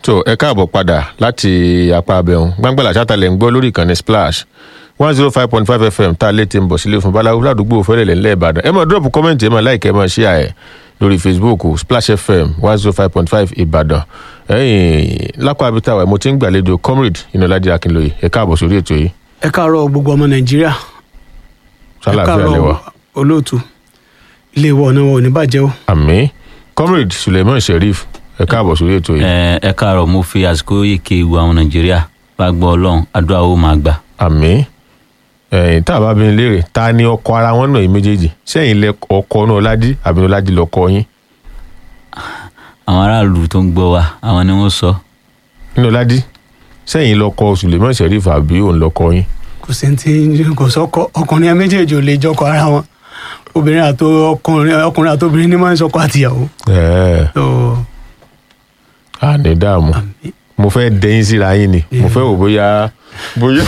tó ẹ káàbọ̀ padà láti apá abẹ́hùn gbàngbàlà sátálẹ̀ ń gbọ́ lórí ìkànnì splash one zero five point five fm tá a lè ti ń bọ̀ sílé fún baláwo ládùúgbò fẹ́lẹ̀lẹ̀ ńlẹ̀ ìbàdàn ẹ máa drop comment ẹ máa like ẹ máa share ẹ lórí facebook splash fm one zero five point five ìbàdàn ẹ̀yìn lápá abitawa mo ti ń gbàlejò comrade inolaji akinloye ẹ káàbọ̀ sórí ètò yìí ẹ káàárọ̀ gbogbo ọmọ nàìjíríà ẹ sálàáfíà lẹwà olóòtú ilé ìwọ ọ̀nà wọn ò ní bàjẹ́ o. àmì comrade suleiman sheriff ẹ káàbọ̀ sórí ètò yìí ẹ ẹ káàárọ̀ mo fi àsìkò yìí ké ìwà àwọn nàìjíríà bá gbọ́ ọlọ́run àdúrà ó máa gbà. àmì ẹ̀yìn tá a bá bí mi léèrè ta ni ọkọ ara wọn náà yìí méjèèjì sẹ́yìn lẹ ọkọ náà ọlájí àbí ọlájí lọkọ yín àwọn aráàlú tó ń gbọ́ wa àwọn ni wọ́n sọ. nínú ọlájí sẹ́yìn lọkọ suleiman sheriff àbí òun lọkọ yín kò sí ti kò sọkọ ọkùnrin méjèèjì ò lè jọkọ ara wọn obìnrin àti ọkùnrin ọkùnrin àti obìnrin ní máa ń sọkọ àtìyàwó. ẹ̀ẹ́ So, àní dààmú àmì- mo fẹ́ dẹ́yìn síra yín ni mo fẹ́ wò bóyá bóyá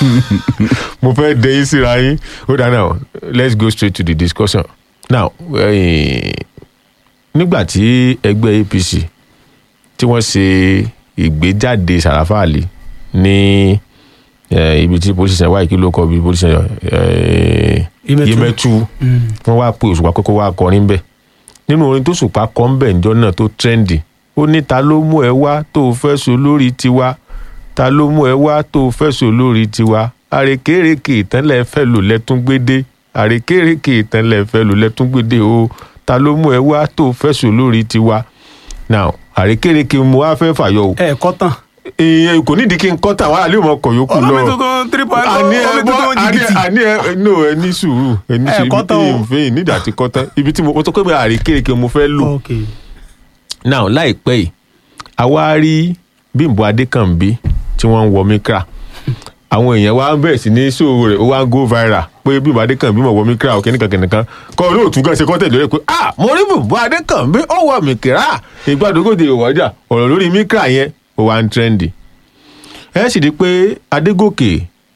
mo fẹ́ dẹ́yìn síra yín ó dáa now let's go straight to the discussion now eh, nígbà tí ẹgbẹ́ apc tí wọ́n ṣe ìgbéjáde sàràfàlì ní eh, ibi tí police wáyé kí ló kọ bí police Yemẹtu. yemẹtu Mm. wọ́n wá pé òṣùpá kókó wá kọrin bẹ́ẹ̀ nínú orin tó ṣùpá kọ́ ń bẹ̀ ǹjọ́ náà tó trendy ó ní ta ló mú ẹ wá tó o fẹ́ so lórí tiwa ta ló mú ẹ wá tó o fẹ́ so lórí tiwa àrèkèrèkè ìtẹ́lẹ̀ fẹ́ lò lẹ́tún gbédé àrèkèrèkè ìtẹ́lẹ̀ fẹ́ lò lẹ́tún gbédé o ta ló mú ẹ wá tó o fẹ́ so lórí tiwa now àrèkèrèkè mo wá fẹ́ fàyọ o ẹ kọ́ tán. ìyẹn kò nídìí kí n kọ́ tà wàhálà lè mọ ọkọ̀ yòókù lọ ọlọ́mi tuntun three point àní ẹ ọlọ́mi bọ́ tuntun àní jìbìtì. àní ẹ no ẹ ní sùúrù ẹ ní Ẹ sùúrù kọ́ tán o. ibi tí ìfẹ́ nídìí àti kọ́ tán ibi tí mo mo sọ pé mi àrékérekè mo fẹ́ lò ok now láìpẹ́ yìí àwa rí bímbọ adékànbí tí wọ́n ń wọ mikra àwọn èèyàn wa ń bẹ̀rẹ̀ sí ní ṣòwò rẹ̀ ó wá ń go viral pé bímbọ adékànbí mọ̀ wọ mikra òkè nìkan kìnìkan kọ́ olóòtú gan ṣe kọ́tẹ̀ lórí pé ah mo rí bímbọ adékànbí ó wọ mikra ìgbàdógóde ìwọ́jà ọ̀rọ̀ lórí mikra yẹn ó wá ń trendy ẹ sì di pé adégòkè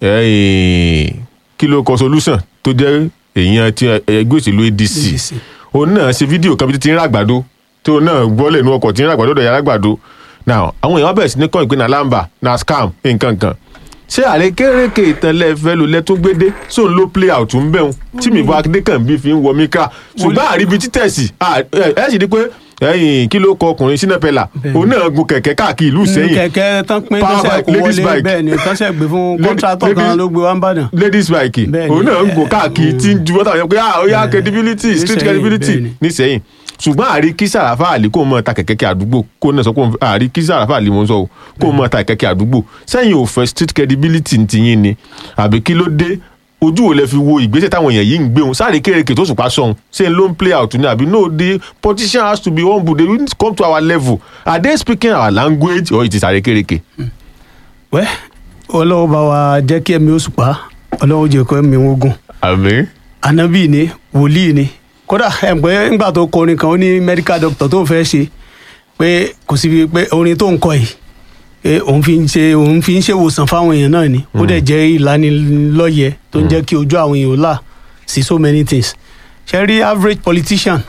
eh, kí ló kọ solution tó jẹ́ èèyàn tí ẹgbẹ́ òṣèlú adc ADC. òun náà ṣe fídíò kan bí ti ń ràgbàdo tí òun náà gbọ́lẹ̀ inú ọkọ̀ tí ń ràgbàdo ọ̀dọ̀ yàrá gbàdo now àwọn èèyàn bẹ̀rẹ̀ sí ní kọ́ ìpín nàlámbà na scam nǹkan kan ṣé àrékérekè ìtànlẹ̀ fẹ́ ló lẹ́tún gbédé sóun ló play out ń bẹ̀rùn tí mi bọ́ adékànbí fi ń wọ míkà ṣùgbọ́n àríbi títẹ̀sì ẹ sì di pé ẹyìn kí ló kọ ọkùnrin sínẹ́pẹ̀là òun náà gun kẹ̀kẹ́ káàkiri ìlú sẹ́yìn kẹ̀kẹ́ tán pín Power tọ́sẹ̀ bike, kó ladies wọlé bike. bẹ́ẹ̀ ni tọ́sẹ̀ gbé fún Lady- kọ́ńtrátọ̀ kan ladies- ló gbé wá ń bàdàn. ladies bike Bẹ́ẹ̀ni, òun náà ń gùn ẹ- káàkiri tí ń ju wọ́tà yẹn pé ah ó yá Bẹ́ẹ̀ni. credibility street Nísẹ̀yìn, credibility bẹ́ẹ̀ni. nísẹ̀yìn ṣùgbọ́n àrí kí sàràfà àlì kó mọ ta kẹ̀kẹ́ kí àdúgbò kó náà sọ pé òun- àrí kí sàràfà àlì mo ń sọ o kó mọ ta kẹ̀kẹ́ àdúgbò sẹ́yìn ò fẹ́ street credibility ti yín ni àbí kí ló dé ojú wo lẹ fi wo ìgbésẹ̀ táwọn èèyàn yìí ń gbé wọn sáré kéréke tó sùpá sọ̀hún ṣé n ló ń play out ni àbí no the politician has to be humble they will come to our level are they speaking our language or it is sáré kéréke. wẹ́ ọlọ́wọ́ bá wa jẹ́ kí ẹ̀mí oṣù pa ọlọ́wọ́ jẹ́ kó ẹ̀mí wọn gùn àmín anabi ni wòlíì ni kódà ẹ̀gbẹ́ ńgbà tó kọrin kan ó ní medical doctor tó ń fẹ́ ṣe pé kò sí pé orin tó ń kọ yìí pé òun fi ń ṣe òun fi ń ṣèwòsàn fáwọn èèyàn náà ni ó dẹ̀ jẹ́ ìlanilọ́yẹ tó ń jẹ́ kí ojú àwọn èèyàn là sí so many things ṣe rí average politician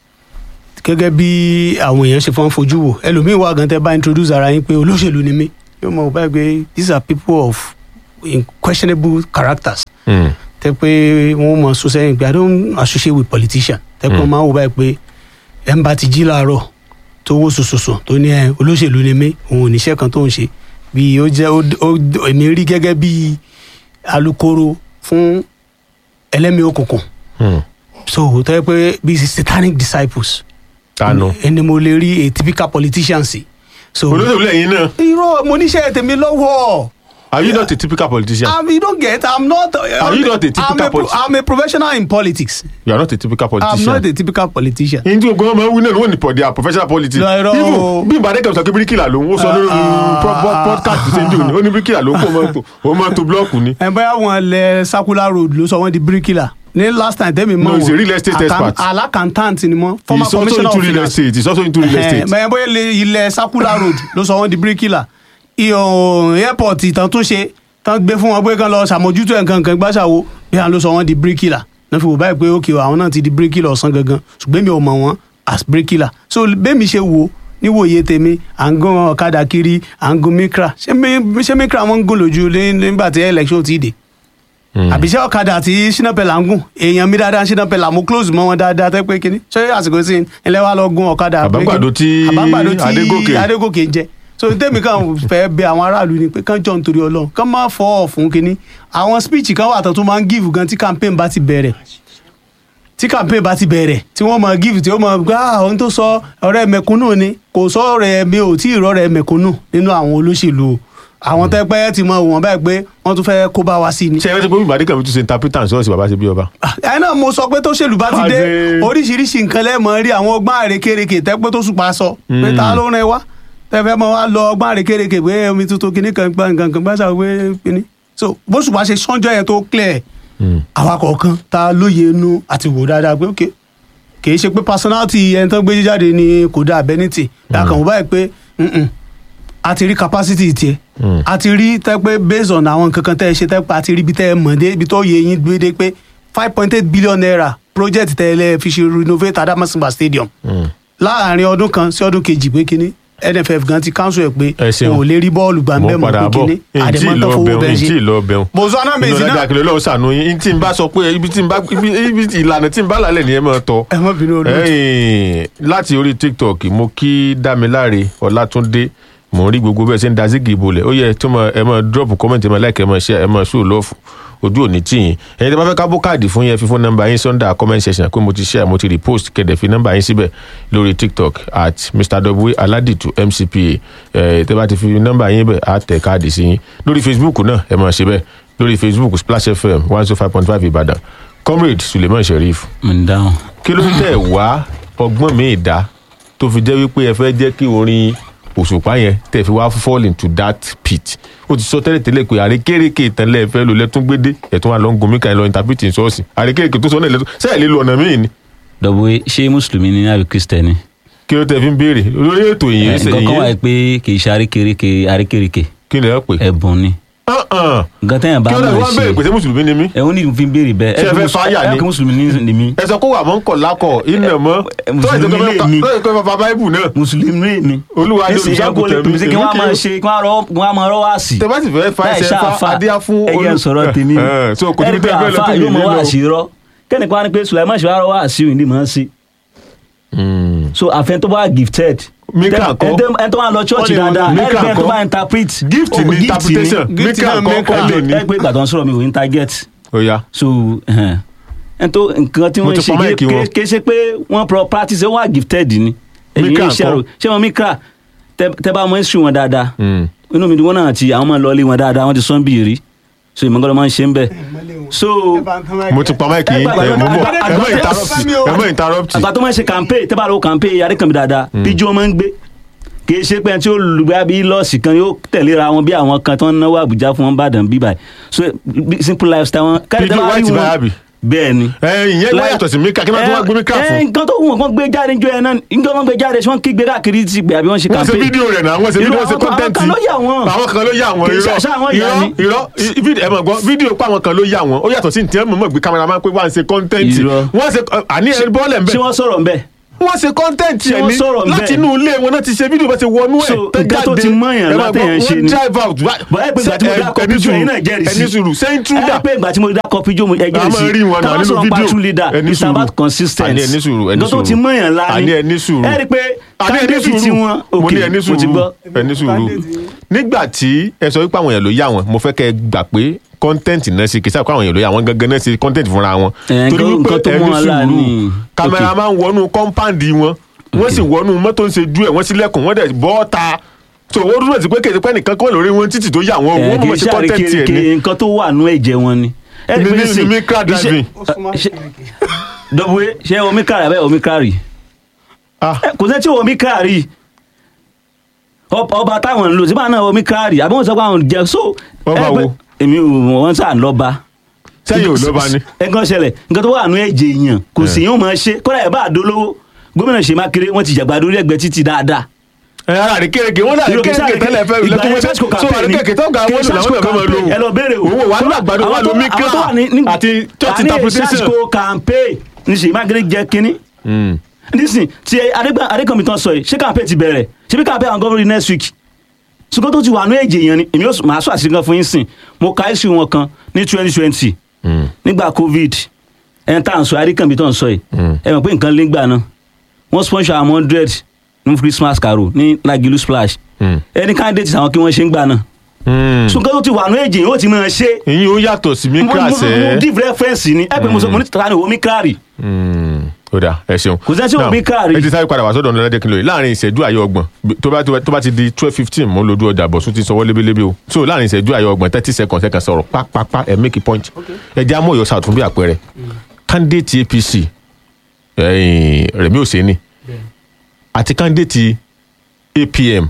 gẹ́gẹ́ bí àwọn èèyàn ṣe fọ́n fojú wò ẹlòmíín wà gan tẹ́ bá introduce ara yín pé olóṣèlú ni mí yóò mọ̀ báyìí pé these are people of questionable characters Mm. tẹ pé wọn mọ sọ sẹ́yìn pé i don't associate with politician tẹ pé wọn máa ń wò báyìí pé ẹ ń bá ti jí láàárọ̀ tó wó sòsòsò tó ní ẹ olóṣèlú ni mí òun ò níṣẹ́ kan tó ń ṣe bí ó jẹ́ ó ó- èmi rí gẹ́gẹ́ bí alukoro fún ẹlẹ́mìí òkùnkùn Mm. so tẹ pé bí satanic disciples tanu. ẹni mo lè rí a typical politician sí. so olóṣèlú lẹ́yìn náà irọ́ mo níṣẹ́ tèmi lọ́wọ́. are you not a typical politician. Um, you don't get. I'm not. Are you not a typical I'm a, pro- politi- I'm a professional in politics. you are not a typical I'm politician. not a typical politician. yín tí gbogbo ọmọ wí náà ló wọ́n ní pọ̀ their professional politics. No, irọ́ o. Even bí ìbàdàn kan sọ pé bíríkìlà ló ń ó sọ lórí Ah, pro- pro- podcast ṣe ń dùn ní ó ní bíríkìlà ló ń kó mọ́tò ó máa to blọọkù ni. ẹ bóyá wọn lẹ circular road ló sọ wọn di bíríkìlà ní last time tẹ́mi mọ̀ No, he's a real estate expert. alakantant ni mọ́ he former is also commissioner into of real finance estate he is also into real estate. bẹ́ẹ̀ bóyá ilé- ilẹ̀ circular road ló sọ wọn di bíríkìlà iyọ̀ airport ìtàn tún ṣe tán gbé fún wọn pé kán lọ ṣàmójútó ẹ̀ nǹkan kan gbàṣàwó bí wọn ló sọ wọn di bíríkìlà náà fi wò báyìí pé ókè àwọn náà ti di bíríkìlà ọ̀sán gangan ṣùgbọ́n mi ò mọ̀ wọ́n as bíríkìlà so bẹ́ẹ̀ mi ṣe wo níwòye tèmi à ń gún ọ̀kadà kiri à ń gún mikra ṣé mi- ṣé mikra wọn ń gún lójú ní- nígbà tí election ti dé àbí ṣé ọ̀kadà tí Shina Pellar ń gùn èèyàn mi dáadáa Shina Pellar mo close mọ́ wọn dáadáa tẹ́ pé kínní ṣé àsìkò sí ilé wa lọ gún ọ̀kadà pé Àbágbàdo kí- tí àbágbàdo tí Adégòkè. Adégòkè ń jẹ so tèmi kan fẹ́ bẹ àwọn aráàlú ni pé kán jọ nítorí Ọlọ́run kán má fọ́ ọ̀fun kínní àwọn speech kan wà tó tún máa ń give gan tí campaign bá ti bẹ̀rẹ̀ tí campaign bá ti bẹ̀rẹ̀ tí wọ́n máa give tí wọ́n máa gbá ohun tó sọ ọ̀rẹ́ mẹ̀kúnnù ni kò sọ ọ̀rẹ́ mi ò tí ì rọ́ọ̀rẹ́ mẹ̀kúnnù nínú àwọn olóṣèlú o àwọn tẹ́ pẹ́ ti mọ wọn báyìí pé wọ́n tún fẹ́ kó bá wa sí ni ṣe é rántí pé Bímbọ́ Adékànbí tún ṣe interpreter sọ́ọ̀sì bàbá ṣe bí ọba. ẹ náà mo sọ pé tó ṣèlú bá ti dé Àṣẹ. oríṣiríṣi nǹkan lẹ́mọ̀ rí àwọn ọgbọ́n àrékérekè tẹ́pẹ́ tó sùpà sọ pé ta ló rìn wá tẹ́fẹ́ mọ́ wá lọ ọgbọ́n àrékérekè pé omi tuntun kìíní kan gbọ́n nǹkan kan gbọ́sà pé kìíní. so bó sùpà ṣe sọ́njọ́ yẹn tó clear àwa kọ̀ọ̀kan ta lóye inú àti wò dáadáa pé ok kì í ṣe pé personality ẹni tó gbé jáde ni kò dáa ability dàkàn wọ́n báyìí pé mm-mm, a ti rí capacity tiẹ̀ a ti rí tẹ́ pé based on àwọn nǹkan kan tẹ́ ẹ ṣe tẹ́ pé a ti rí ibi tẹ́ ẹ mọ̀ dé ibi tó yẹ yín gbé dé pé five point eight billion naira project tẹ́ ẹ lẹ́ fi ṣe renovate Adamasingba stadium láàárín ọdún kan sí ọdún kejì pé kínní NFF gan ti council ẹ̀ pé Ẹ ṣeun. o ò lè rí bọ́ọ̀lù gbà ń mo bẹ́ẹ̀ mọ́ padà pé bọ̀ kínní ntí àdèmọ́tò lọ fowó bẹun bẹ́ẹ̀ ntí ṣe. lọ bẹun. Bozana inú Mezina ọjà kìlọ̀ lọ́wọ́ sànú yín tí n bá sọ pé ibi tí n bá ibi ibi ìlànà tí n bá lálẹ́ nìyẹn máa tọ́. ẹ má bínú olóòtú. Ẹ̀yin, láti orí tiktok mo kí dámiláre ọlátúndé mò ń rí gbogbo bẹ́ẹ̀ ṣe ń da zigi ìbolẹ̀ ó yẹ tí mo ẹ máa drop comment ẹ máa like ẹ máa share ẹ máa show love ojú òní tì yín ẹ̀yin tí a bá fẹ́ ká bó káàdì fún yẹn fífún nọ́mbà yín sunday comment section pé mo ti share mo ti repost kẹ̀dẹ̀ fi nọ́mbà yín síbẹ̀ lórí tiktok at mr w aladitu mcpa ẹ̀ tẹ́ bá ti fi nọ́mbà yín bẹ̀ á tẹ̀ káàdì sí yín lórí facebook náà ẹ máa ṣe bẹ́ẹ̀ lórí facebook splash fm one zero five point five ìbàdàn comrade suleiman sheriff mo ń dáhùn. kí ló tẹ̀ wá ọgbọ́n mi ìdá tó fi jẹ́ wípé ẹ fẹ́ jẹ́ kí orin òṣùpá yẹn tẹ̀ fi wá fall into that pit ó ti sọ tẹ́lẹ̀ tẹ́lẹ̀ pé àrékèrèké ìtànlẹ̀ ẹ̀fẹ́ ló lẹ́tún gbédé ẹ̀tún wa lọ ń gun mí kan lọ interpret in ṣọ́ọ̀ṣì àrékèrèké tó sọ náà lẹ́tún sẹ́yìn lè lo ọ̀nà míì ni dọ̀bọ̀ ṣé mùsùlùmí ni àbí kristẹni. kí ló tẹ̀ fi ń béèrè lórí ètò ìyẹn nǹkan kan wà ìyẹn pé kì í ṣe àrékèrèké àrékèrèké kí lè pè ẹ̀bùn ni. é nǹkan tẹ́yàn bá kí ló tẹ̀ fi mọ̀ wá béèrè pé ṣe ṣé mùsùlùmí ni mí ẹ̀hún ní fi ń béèrè bẹ́ẹ̀ Ṣé ẹ fẹ́ fáyà ni? ẹ̀ kí mùsùlùmí ni- ni mí. ẹ sọ kó wà mọ́ ń kọ̀ lákọ̀ iná mọ́ ẹ, Mùsùlùmí lè mi. tó ìkọ́ bàbá báíbù náà mùsùlùmí mi. Olúwa ni Nísìnyí, ẹ kó lè olùṣàgùtàn pè mí sí kí wọ́n á mi. máa ṣe kí wọ́n á rọ́- wọ́n á máa rọ́ wá sí. tẹ bá sì fẹ́ fa Láì ẹsẹ̀ fa ṣàfà. adíá fún ẹ jẹ́ n sọ̀rọ̀ tèmi o. Eh, so kò Ẹ níbi rí pé tẹ́ ẹ fẹ́ lọ àfáà tó yóò mọ yìí wá lọ. sí rọ́ kẹ́nìkan wá ní pé Sulaiman ṣe wá rọ́ wá sí òyìnbí mọ̀ ọ́n sí. so àfẹn tó bá gifted. Mika Tẹ- ńkọ́? ẹ tẹ- ẹ tó máa lọ church Ó lè wọ́n dáadáa ẹ Mika rí pé ẹ tó ńkọ́? bá interpret. gift Oh, ni gift interpretation Gift mika náà nǹkan Mika. kọ́ lè ní. ẹ pé ìgbà tó ń sọ̀rọ̀ mi ò interget ó yá so ẹhẹn. ẹ tó nǹkan tí Mo wọ́n ti ṣe pa máìkì wọn. ké- ké ṣe pé wọ́n pro practice wọ́n wà gifted ni ẹ̀yin Mika iṣẹ́ ńkọ́? àrò ṣé wọn Mika tẹ tẹ bá mọ issue wọn dáadáa Mm. inú mi dùn wọn náà ti àwọn máa lọ ilé wọn dáadáa wọn ti sọ́n bí rí so ìmọ̀gọ́dọ̀ máa ń ṣe ń bẹ̀ so mo ti pa máìkì yín Ẹ gbàgbọ́ ẹ mo bọ̀ àgbà- ẹ mọ àgbà- interrupt ẹ mọ interrupt àgbà tó máa ń ṣe campaign tẹ́ bá lọ campaign Adékànbí dáadáa píjú wọn máa ń gbé kì í ṣe pé ẹni tí ó lùgbà bí lọ́ọ̀sì kan yóò tẹ̀léra wọn bí àwọn kan tó ń náwó Àbújá fún wọn bàdàn bí báyìí so bí- simple lifestyle wọn káyọ̀ Pidgin white báyà bì? bẹ́ẹ̀ ni ẹ ìyẹn wọ́n yàtọ̀ sí mika kí wọ́n tún wá gbé mika ẹ, fún nǹkan tó wù wọn kàn gbé jáde níjọ yẹn náà nǹkan wọn gbé jáde ṣé wọn kígbe káàkiri ti gbé àbí wọn ṣe wọ́n ṣe campaign fídíò rẹ̀ náà wọ́n ṣe fídíò Irọ́, wọ́n ṣe àwọn kan- kọ́ńtẹ́ǹtì àwọn kan ló yà wọ́n. àwọn kan ló yà wọ́n Kì í irọ́ ṣe àṣà àwọn ìyá irọ́ ni. irọ́ i- fídíò ẹ mọ̀ gbọ́ fídíò pa àwọn kan ló yà wọ́n ó yàtọ̀ sí ní mọ̀ gbé kámẹ́rà máa ń pé wọ́n ṣe kọ́ńtẹ́ǹtì Irọ́. wọ́n ṣe àní ẹ bọ́ọ̀lẹ̀ ń ṣé bẹ̀ wọ́n sọ̀rọ̀ ńbẹ̀ wọ́n ṣe kọ́ńtẹ́ǹtì Ṣé ẹ̀ wọ́n ní sọ̀rọ̀ ńbẹ̀? láti inú ilé wọn náà ti ṣe fídíò bá ṣe wọnú ẹ̀ So, tó nǹkan tó jáde. ti mọ̀yàn Ẹ máa látẹ̀yàn gbọ́, ṣe wọ́n ni. drive out bọ̀ ẹ pé ìgbà tí mo Ṣé- dá ẹ- kọpí ẹni jọ sùúrù, ẹ̀yin náà jẹ́rìí sí ẹni sùúrù ṣé ẹ intruder pé ìgbà tí mo dá kọpí jọ ẹ a jẹ́rìí sí máa rí wọn náà Táwọn nínú sọ̀rọ̀ pa fídíò true leader ẹni it's sùúrù about consistency àní ẹni sùúrù ẹni nǹkan tó sùúrù ti mọ̀yàn lá àní ẹni sùúrù ẹ rí i pé àní ẹni candidate sùúrù tí wọ́n mo ní ẹni mo ti sùúrù gbọ́ ẹni sùúrù nígbà tí ẹ sọ wípé àwọn èèyàn ló yà wọn mo fẹ́ kẹ́ ẹ gbà pé kọ́ńtẹ́ǹtì náà ṣe kì í sáà kó àwọn èèyàn ló yà wọn gangan náà ṣe kọ́ńtẹ́ǹtì fúnra wọn Ẹ, torí nǹkan- wípé nǹkan tó ẹni mú wọn lá sùúrù ní- kámẹ́rà Ok. máa ń wọnú kọ́ńpáǹdì wọn wọ́n sì wọnú mọ́tò ń ṣe ju ẹ̀ wọ́n sílẹ̀kùn wọ́n dẹ̀ bọ́ ta so owó dúró sí pé kèsì pé nìkan kọ́ lórí wọn títì tó yà wọn ẹ wọ́n kì mọ̀ í sí ṣe kọ́ńtẹ́ǹtì ẹ̀ ní àrékèrèké nǹkan tó wà nú ẹ̀jẹ̀ wọn ni ẹ rí i Ní- pé ní- nísìnyí, ní micra iṣẹ́- driving. ṣe- dọ̀bùwé ṣé omi kárì abẹ́ omi kárì ah Ẹ, kò sẹ́ tí omi kárì Ọba- ọba táwọn ń lò síbà náà omi kárì àbí wọ́n sọ pé àwọn jẹ so Ọba ẹ pé- wo? èmi ò mọ̀ wọ́n sà ń lọ́ba sẹ́yìn ò lọ́ba ni nǹkan ṣẹlẹ̀ nǹkan tó wà nú ẹ̀jẹ̀ èèyàn kò sí yóò máa ṣe kódà ẹ̀ bá àdólówó gómìnà Ṣèyí Mákindé wọ́n ti jàgbá lórí ẹgbẹ́ títì dáadáa ẹ ara rẹ kéèké wọn náà Irú kí kéèké sáré- tẹ́lẹ̀ fẹ́ ìgbà lẹkùn yẹn wọn sásìkò so campaign àrẹ ni. kéèké tó ga Kí wọn lò làwọn sásìkò náà fẹ́ máa lò campaign, ẹ lọ béèrè o. owó wà ní àgbàdo wà Àwọn tó- lómi àwọn tó wà ní- kíra ní- àti church àní interpretation. sásìkò campaign ní Ṣèyí Mákindé jẹ kínní nísìn tí Adégbà- adékànmí tán sọ yìí ṣé campaign ti bẹ̀rẹ̀ ṣé bí campaign àwọn gọ́vọ́rì next week ṣùgbọ́n tó ti wà ní èjì yẹn ni èmi yóò máa sọ àṣírí kan fún yín sìn mo ka issue wọn kan ní twenty twenty nígbà covid ẹni tá à ń sọ adékànmí tó ń sọ yìí ẹ mọ̀ pé nǹkan lé gbà náà wọ́n sponsor àwọn hundred ní christmas carol ní lagilu splash Mm. ẹni candidate àwọn kí wọ́n ṣe ń gbà náà ṣùgbọ́n tó ti wà ní èjì yẹn ó ti máa ṣe ìyín ó yàtọ̀ sí mi mo mo- kíláàsì mo give reference ni ẹ pé mo sọ mo ní tàbí omi kíláàrì ó dà ẹ ṣeun. Kò sẹ́ni tí ò Now, bí káàrí. ẹ ti sáré padà wá sọ́dọ̀ ọ̀nà lẹ́dẹ̀kìn lóye láàrin ìṣẹ́jú àyè ọgbọ̀n tó bá tó bá ti di twelve fifteen mo ń lójú ọjà bọ̀ sún ti sọwọ́ lébélébé o so láàrin ìṣẹ́jú àyè ọgbọ̀n thirty seconds ẹ kàn sọ̀rọ̀ pápápá ẹ make a point ẹ jẹ́ amóyọ̀ south fún bí àpẹẹrẹ candidate apc ẹ̀yìn rẹ̀mí òsèénì àti candidate apm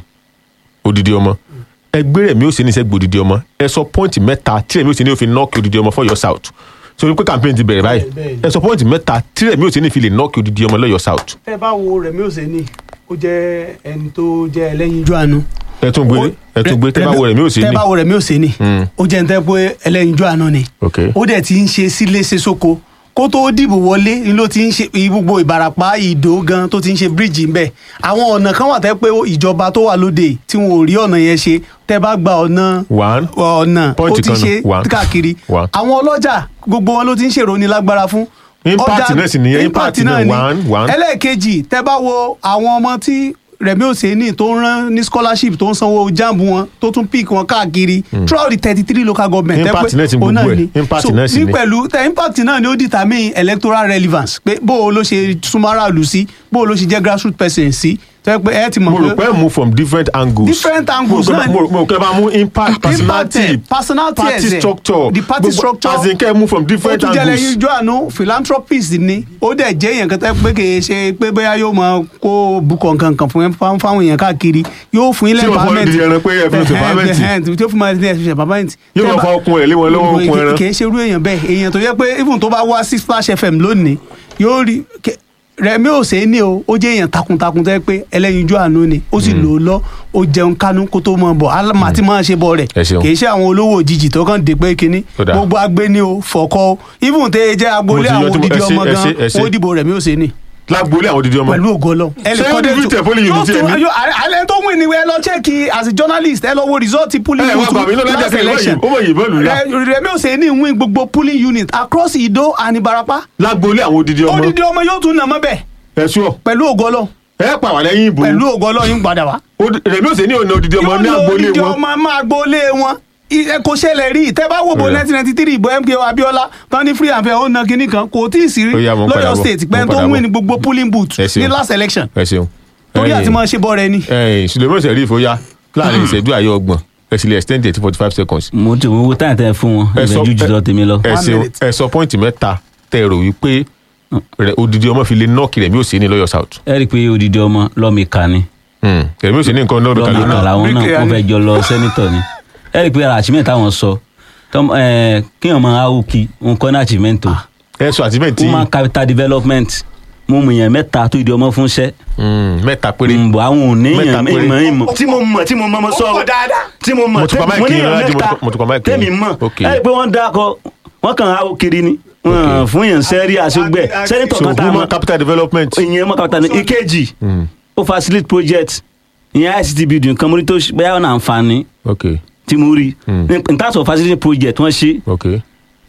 odidi ọmọ ẹgbẹ́ rẹ̀mí òsèénì sẹ́gbẹ̀ odidi ọmọ ẹ sọ pọ́ǹtì mẹ́ta tí rẹ̀mí òsèénì ó fi nọ́ọ̀kì odidi ọmọ for your south so wípé campaign ti bẹ̀rẹ̀ báyìí Bẹ́ẹ̀ni. ẹ sọ pọ́ǹtì mẹ́ta tí rẹ̀mí òsèénì fi lè nọ́ọ̀kì odidi ọmọ lọ́yọ̀ south tẹ́ bá wo Rẹ̀mí Òsèní ó jẹ́ ẹni tó jẹ́ ẹlẹ́yinjú àánú. ẹ tún gbé ẹ tún gbé tẹ́ bá wo rẹ̀mí òsèénì tẹ́ bá wo Rẹ̀mí Òsèní Mm. ó jẹ́ ẹni tẹ́ pé ẹlẹ́yinjú àánú ni ok ó dẹ̀ ti ń ṣe sílé ṣe sóko kó tó dìbò wọlé ni ló ti ń ṣe gbogbo ìbarapá ìdó gan tó ti ń ṣe bíríìjì ń bẹ àwọn ọ̀nà kan wà tẹ́ pé ìjọba tó wà lóde tí wọn ò rí ọ̀nà yẹn ṣe tẹ́ bá gba ọ̀nà one ọ̀nà ó Point ti kan nù, ṣe one. káàkiri One. àwọn ọlọ́jà gbogbo wọn ló ti ń ṣèrò ní lágbára fún. Impact Ọjà- náà sì nìyẹn, impact náà, ni. one, one. ẹlẹ́ẹ̀kejì tẹ́ bá wo àwọn ọmọ tí Rẹ̀mí Òsèní tó ń rán ní scholarship tó ń sanwó jamb wọn tó tún pick wọn káàkiri throughout the thirty three local government tẹ́ Impact pé náà ti òun gbogbo náà ẹ̀. ni. Impact So, náà sì ní ni. pẹ̀lú tẹ impact náà ni ó determine electoral relevance pé bó o ló ṣe súnmọ́ aráàlú sí bó o ló ṣe jẹ́ grassroots person sí tẹ́ pé ẹ ti mọ̀ mo rò pé move from different angles Different angles mo rò náà pé- ni. mo rò- mo rò pé bá mú impact personality Impact, personality party ẹ̀sẹ̀, structure the party gbogbo- structure. as in kẹ́ ẹ move from ó different tún jẹ́ lẹ́yìn angles ijó àánú philanthropist ni ó dẹ̀ jẹ́ èèyàn kan tẹ́ pé kì í ṣe pé bóyá yóò máa kó bukọ̀ nǹkan kan fún fáwọn fáwọn èèyàn káàkiri yóò fún ilé Tí wọ́n fọ́ di ẹran pé ẹ fi ṣe empowerment. tí ó fún máa ṣe empowerment. Yóò máa fa okun ẹ̀ lé wọn lọ́wọ́, okun ẹran. kì í ṣe irú èèyàn bẹ́ẹ̀ èèyàn tó yẹ pé even tó bá wá sí Splash FM lónìí yóò rí kẹ- Rẹ̀mí Òsèní o ó jẹ́ èèyàn takuntakun tẹ́ pé ẹlẹ́yinjú àánú ni ó sì lò ó lọ ó jẹun kánú kó tó mọ̀ bọ̀ alámà tí máa ṣe bọ̀ rẹ̀ Ẹ ṣeun. kì í ṣe àwọn olówó òjijì tó kàn dé pé kínní Ó dáa. gbogbo agbé ni o fọkọ o even tẹ jẹ agboolé Mo ti yọ àwọn tí mo- odidi ẹ ṣé, ọmọ ẹ gan ṣé, ẹ ṣé. ó dìbò Rẹ̀mí Òsèní lágboolé àwọn odidi ọmọ pẹ̀lú ògo Ọlọ́run. ẹ lè Ṣé kọ́ dé ó ní tẹ̀ polling unit ẹ̀ ní? alẹ́ tó win ni ẹ lọ chẹ́kì as a journalist ẹ lọ wo result polling Ẹ wá bà mí náà lájà last kẹ́ ẹ election ó mọ̀ yìnbọn lù lá. Rẹ- Rẹ̀mí Òsèní win gbogbo polling unit across Ìdó and Ìbàràpá lágboolé àwọn odidi ọmọ odidi ọmọ yóò tún nà mọ́ bẹ́ẹ̀ ẹ sọ pẹ̀lú ògo Ọlọ́run ẹ pa wà lẹ́yìn ìbò pẹ̀lú ògo Ọlọ́run yín padà wá. Odi- Rẹ̀mí Òsèní ò ní odidi ọmọ yóò ní lo agboolé odidi wọn ọmọ máa gbolé wọn I- ẹ kò ṣẹlẹ̀ rí tẹ́ bá wò bó Ó yá. nineteen ninety three ìbò MKO Abiola tán ní free and fair ó na kinní kan kò tí ì sí rí Ó yá, mo ń padà lọ́yọ̀ bọ̀, state mo ń pẹ́ tó padà win bọ̀. ní gbogbo polling booth Ẹ ṣeun. ní last election ẹ ṣeun torí Ẹ̀yin- àti máa ṣe bọ́ rẹ ni. ẹ̀yin Suleiman Sheriff ó yá láàrin ìṣẹ́jú àyè ọgbọ̀n ẹ sì lè extend it to forty five seconds mo ti wo táyà tẹ fún wọn Ẹ sọ- ìbẹ̀jú jù lọ tèmi lọ. ẹ One ṣeun minute. ẹ sọ pọ́ìntì mẹ́ta tẹ rò wípé rẹ odidi ọmọ fi lè nọ́ọ̀kì Rẹ̀mí Òsèní lọ́yọ̀ south ẹ rí i pé odidi ọmọ lọ́mìka ni Hmm. Rẹ̀mí Òsèní nǹkan lọ́dún kan lọ́mìka lónìí làwọn náà Bricklayer wọ́n ni. fẹ́ jọ lọ sẹ́nitọ̀ ni ẹ rí i pé ara achievement táwọn sọ tọ́m- ẹ, kéèyàn máa áwùkí nǹkan ní achievement o ẹ sọ àtìmẹ́ǹtì human capital development mo mọ̀ yẹn mẹ́ta tó ìdí ọmọ fún iṣẹ́ mẹ́ta péré mbọ àwọn ò ní Mẹ́ta yàn péré. ìmọ̀ ìmọ̀ tí mo mọ̀ tí mo mọ̀ mo sọ Ó pọ̀ dáadáa. tí mo mọ̀ Mo ti pa tẹ́- máìkì ní yín yàn lọ́la, mo ti mẹ́ta pa- mo ti pa máìkì tẹ́mi yín. mọ̀ Ok. ẹ rí i pé wọ́n dákọ̀ wọ́n kàn áwò kiri ni wọ́n fún yàn sẹ́rí àṣegbẹ́ sẹ́nitọ̀ so kan tá a mọ̀ human capital development ìyẹn mọ̀ kàtà ní ìkejì ó facilitate project ìyẹn ICT building kan mo rí tó ṣe- bóyá ọ̀nà àǹfààní ok tí mo rí Mm. in terms of facilitate project wọ́n ṣe ok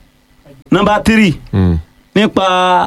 number three Hmm. nípa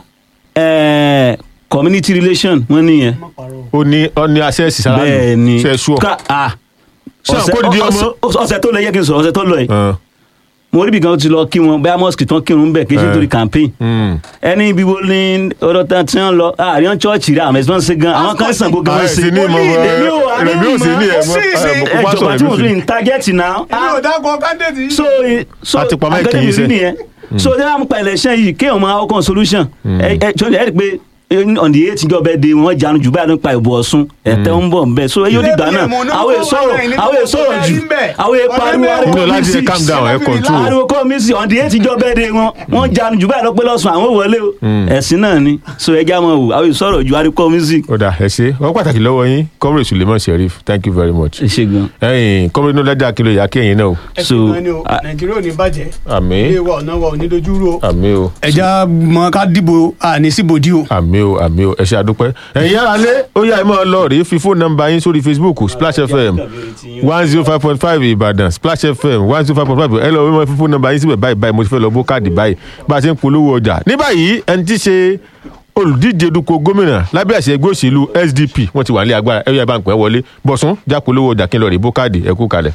eh, community relation wọ́n nìyẹn ó ní ó ní access sára bẹ́ẹ̀ ni ṣe sùọ Ká- ah. Ṣé ọ̀sẹ̀ àkóòdì ọmọ? ọ̀sẹ̀- ọ̀sẹ̀ tó lọ yẹ kí n sọ ọ̀sẹ̀ tó lọ yìí mo rí ibi kan tó ti lọ kí wọn bẹ́ẹ̀ mosque tán kírun bẹ́ẹ̀ kí n ṣe Eh. nítorí campaign ẹni ibi wo ni ọ̀dọ̀ tán tí wọ́n lọ àárín chọ́ọ̀chì rẹ̀ àwọn ẹ̀sìn ṣe gan àwọn kan sàn gbogbo wọn sí sí ní mọ Èmi ò wá ní Rẹ̀mí Òsèní ẹ sí, sí. mọ ẹ kó jọba tí mo fi ń target náà èmi ò dákọ̀ candidate yìí. so so A ti pa mic akademi yìí sẹ́. rí nìyẹn so ní àwọn pa election yìí kéèyàn máa ọkàn solution ẹ ẹ jọ ẹ rí i pé on the eight ìjọba ẹ de wọn jánu jù báyìí nípa ìbò Ọ̀ṣun ẹ̀tẹ́ ń bọ̀ nbẹ so eyín òdìgbà náà àwọn èsọ̀rọ̀ àwọn èsọ̀rọ̀ jù àwọn èpariwo Inú ariwo láti mísì ẹ calm down ẹ control ariwo kọ́ mísì on the eight ìjọba ẹ de wọn wọn jánu jù báyìí lọ́pẹ́ lọ́sùn àwọn wọlé o ẹ̀sìn náà ni so ẹja mọ̀ wò àwọn èsọ̀rọ̀ jù ariwo kọ́ mísì. ó dà ẹ ṣe wọ́n pàtàkì lọ́wọ́ yín comrade Suleiman Sheriff thank you very much ẹ ṣe gan ẹ̀yin comrade náà lẹ́jà kí ló yà kí ẹ̀yin náà o ẹ so, ṣe gan ni o ah, nàìjíríà ò ní bàjẹ́ àmín ilé wa ọ̀nà wa ò ní dojúrú o àmín o ẹja mọ ká dìbò àní síbòdì o àmín o o àmì o ẹ ṣe àdúpẹ́ ẹ̀yin yára lé ó yá ẹ máa lọ rèé fi fóònù nọ́mbà yín sórí facebook splash fm one zero five point five ìbàdàn splash fm one zero five point five ẹ lọ wọ́n fi fóònù nọ́mbà yín síbẹ̀ báyìí báyìí mo ti fẹ́ lọ bó káàdì báyìí bá a ṣe ń polówó ọjà ní báyìí ẹni tí ṣe olùdíje dupò gómìnà lábẹ́ àṣẹ ẹgbẹ́ òṣèlú sdp wọ́n ti wà ní agbára ẹ̀yọ́ ìbá ń pẹ́ wọlé bọ̀sùn já polówó ọjà kí n lọ rèé bó káàdì ẹ kú kalẹ̀.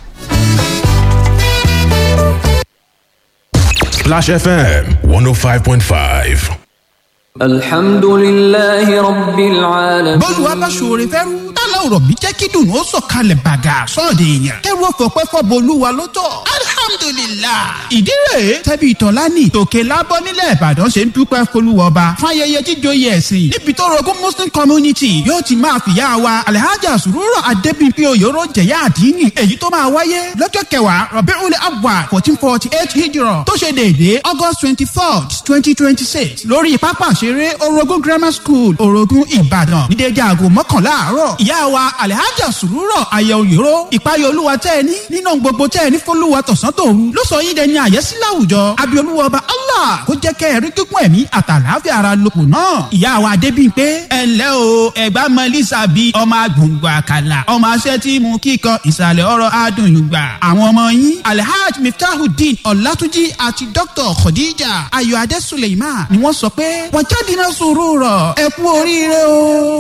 Splash FM 105.5. الحمد لله رب العالمين bọ́ọ̀lù wa bá ṣòro fẹ́rú tálá ọ̀rọ̀ bí jẹ́ kí dùnú ó sọ̀kalẹ̀ bàgà sọ́ọ̀dẹ̀ èèyàn kẹ́rù ọ̀fọ̀pẹ́ fọ́bọ olúwa ló tọ̀ alhamdulillah ìdí rèé tẹ́bi ìtọ́lání tòkè lábọ́ nílẹ̀ ìbàdàn ṣe ń dúpẹ́ folúwọba fún ayẹyẹ jíjòyè ẹ̀sìn níbi tó rogún muslim community yóò ti máa fìyà wa alhaja sùrùrọ̀ adébíyí oyòrò jẹ̀yà àdínì èyí tó máa wáyé lọ́jọ́ kẹwàá rọ̀bẹ́rún abwa fourteen forty eight hijrọ̀ tó ṣe déédéé august twenty fourth twenty twenty six lórí pápá ìṣeré orogun grammar school orogun ìbàdàn ní déédéé aago mọ́kànlá àárọ̀ ìyá wa alhaja sùrùrọ̀ ayẹyẹ oyòrò ìpayọ̀ olúwa tẹ́ ẹ ní nínú gbogbo tẹ́ ẹ ní fọlúwa tọ̀sán tòru ló sọ yín dẹni àyẹ́sí láwùjọ abiolúwa ọba allah kó jẹ́ kẹ́ ẹ rí gígùn ẹ̀mí àtàlàáfíà ara lòpọ̀ náà ìyá wa adébíyí pé ẹ ǹlẹ́ o ẹ̀gbá mọ́lísà bí ọmọ agbóngbò àkàlà ọmọ aṣẹ́ tí mú kíkọ ìsàlẹ̀ ọ̀rọ̀ adùn yùgbà àwọn ọmọ yín alhaj miftahudeen ọ̀làtúnjì àti dr khadija ayọ̀ adé suleiman ni wọ́n sọ pé wọ́n jáde náà sòrò rọ̀ ẹ kú oríire o.